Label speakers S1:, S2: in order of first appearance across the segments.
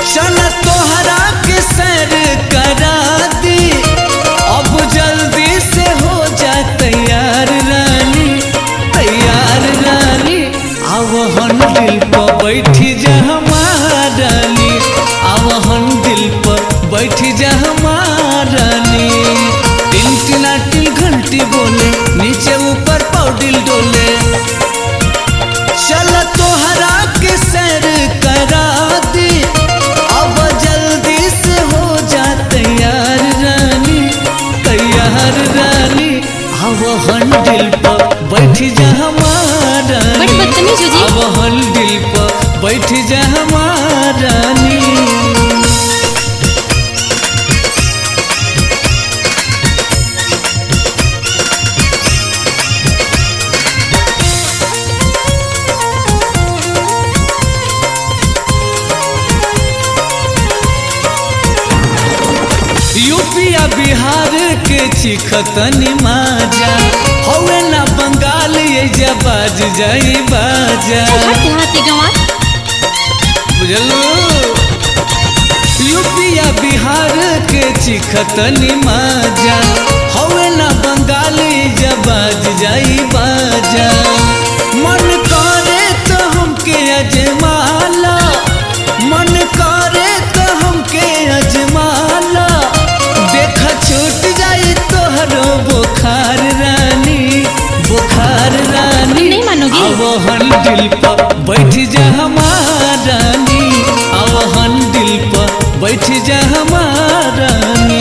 S1: चल तोहरा के सैर करा दी अब जल्दी से हो जा तैयार रानी तैयार रानी अब हम दिल पर बैठी जा हमारानी अब हम दिल पर बैठी जा हमारानी टिन टिना टिन घंटी बोले नीचे ऊपर पौडिल डोले चल तोहरा के सैर करा दी अब जल्दी से हो जा तैयार रानी तैयार रानी अब हन दिल पर बैठ जा हमारा
S2: बड़ी बदतमीज हो जी।
S1: अब हन दिल पर बैठ जा हमारानी यूपिया बिहार के चिखतनी माजा हवे ना बंगाल ये जा बाज जाई बाजा
S2: हट देहाती गंवार
S1: बुझलो यूपिया बिहार के चिखतनी माजा हवे ना बंगाल ये जा बाज जाई बाजा मन करे तो हमके अजमाला मन करे तो हमके अजमाला देख छूट जाई तोहरो बुखार रानी बुखार रानी
S2: नहीं मानोगी?
S1: अब हन दिल पर बैठ जा हमारानी अब हन दिल पर बैठ जा हमारानी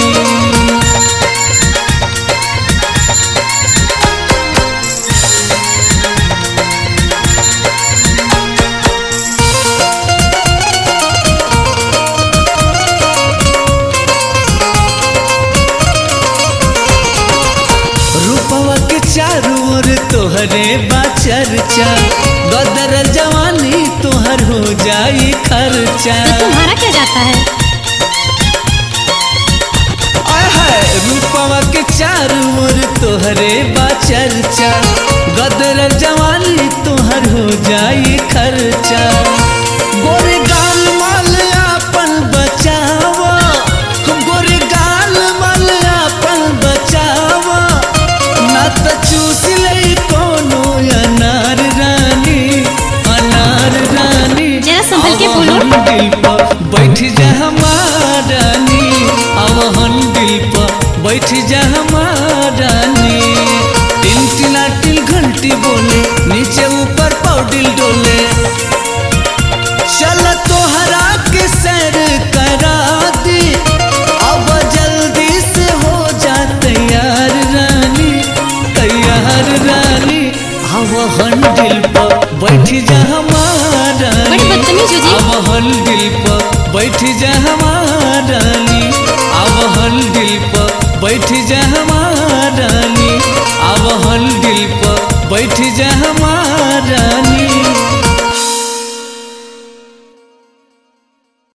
S1: रूपवा के चारू ओर तोहरे बा चर्चा गदर जवानी तोहर हो जाई खर्चा
S2: तो तुम्हारा क्या जाता है
S1: आय हाय रूपवा के चारू ओर तोहरे बा चर्चा गदर जवानी तोहर हो जाई खर्चा गोरे